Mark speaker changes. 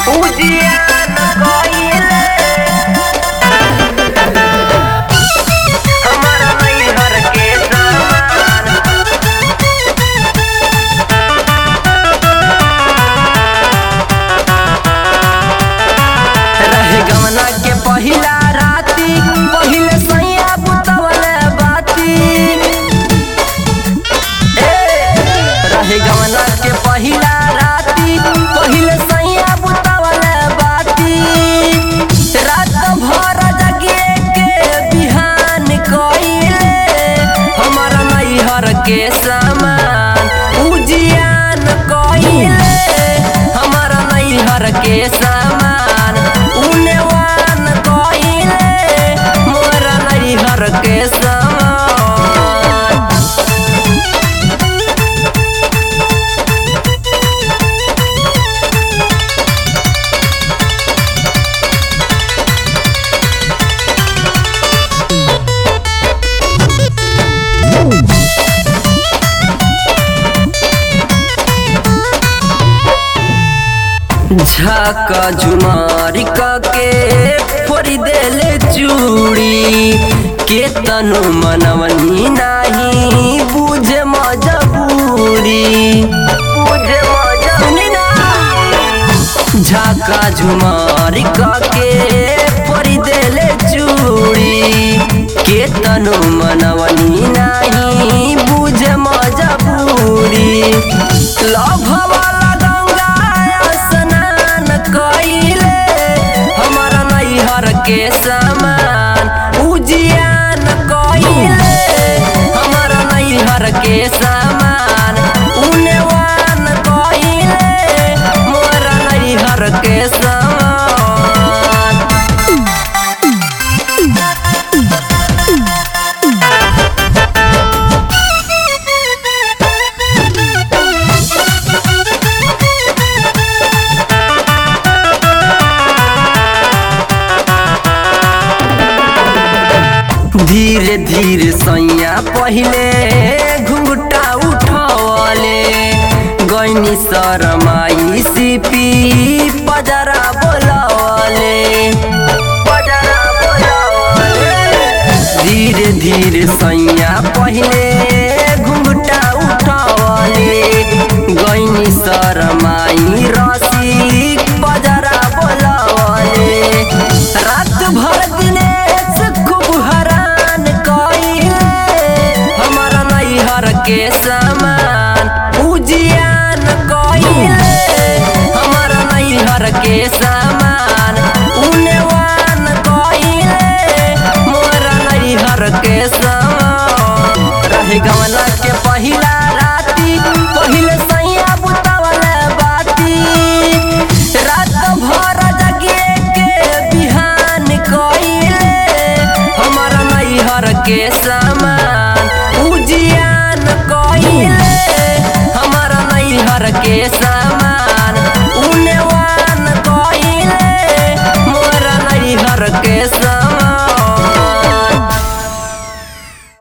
Speaker 1: उजियान कइले हमारा नैहर के सामान रहे गमना के पहिला राती पहिले सैया बुतवले बाती ए, रहे गमना के पहिला राती पहिले सैया बुतवले बाती रात भर जगे के बिहान कइले हमारा नैहर के सामान उजियान कइले हमारा नैहर के सामान उनेवान कइले मोरा नैहर के सामान झाका झुमारी के फोड़ी देले चूड़ी के तनु मनवनी नाही बुझे मजबूरी बुझे मजबूरी ना झाका झुमारी के फोड़ी देले चूड़ी के तनु मनवनी नाही बुझे मजबूरी लभ वाला गंगा स्नान कइले हमारा नैहर के समान उजियान कइले हमारा नैहर के समान उनेवान कइले मोरा नैहर के समान धीरे धीरे सैया पहिले घुंघटा उठवले गैनी शरमाई सिपी पजरा बोलवले पजरा बोलवले धीरे धीरे सैया पहिले घुंघटा उठवले गैनी शरमाई रसिक पजरा बोलवले रात भर दिनेश खूब हरान कइले हमारा नैहर के समान उजियान कइले हमारा नैहर के समान उनेवान कइले मोरा नैहर के समान रहे गमना के पहिला राती पहिले सैया बुतवले बाती रात भर जगे के बिहान कइले हमारा नैहर के सामान उजियान कइले हमारा नैहर के सामान